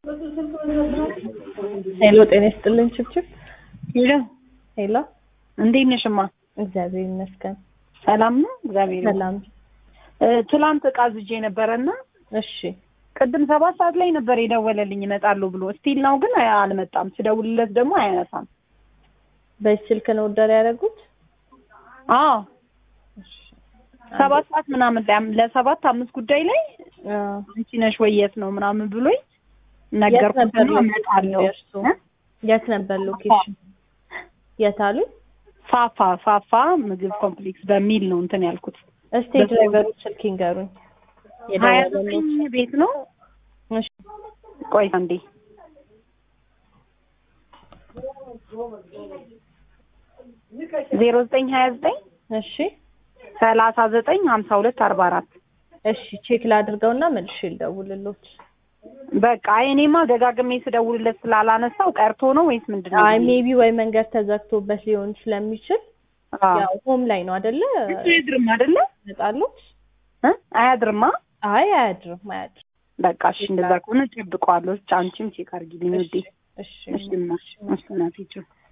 ሄሎ ጤና ይስጥልኝ ችብችብ ሄሎ ሄሎ እንዴት ነሽማ? እግዚአብሔር ይመስገን ሰላም ነው? እግዚአብሔር ይመስገን። ሰላም እ፣ ትላንት እቃ ዝጄ ነበረና እሺ ቅድም ሰባት ሰዓት ላይ ነበር የደወለልኝ እመጣለሁ ብሎ ስቲል ነው ግን አይ- አልመጣም። ስደውልለት ደግሞ አያነሳም። በዚህ ስልክ ነው ኦርደር ያደረጉት አዎ ሰባት ሰዓት ምናምን ላይ አም- ለሰባት አምስት ጉዳይ ላይ አዎ። አንቺ ነሽ ወይ የት ነው ምናምን ብሎኝ የት ነገርኩት ነበር እና እመጣለሁ። የእርሱ? የት ነበር ሎኬሽን የት አሉ ፋፋ ፋፋ ምግብ ኮምፕሌክስ በሚል ነው እንትን ያልኩት። እስቲ ድራይቨሩ ስልክ ይንገሩኝ ሀያ የደወለልኝ ዘጠኝ ቤት ነው። እሺ ቆይ አንዴ ዜሮ ዘጠኝ ሀያ ዘጠኝ እሺ ሰላሳ ዘጠኝ ሀምሳ ሁለት አርባ አራት እሺ ቼክ ላድርገውና መልሼ ልደውልሎት በቃ አይ እኔማ ደጋግሜ ስደውልለት ስላላነሳው ቀርቶ ነው ወይስ ምንድን ነው? አይ ሜቢ ወይ መንገድ ተዘግቶበት ሊሆን ስለሚችል አዎ። ያው ሆም ላይ ነው አይደለ አያድርም አይደለ? ይመጣሉት እ? አያድርማ። አይ አያድርም አያድርም በቃ እሺ፣ እንደዛ ከሆነ እጠብቀዋለሁ። አንቺም ቼክ አድርጊልኝ ውዴ። እሺ እሺ፣ እማ፣ እሺ እናቴ ቻው።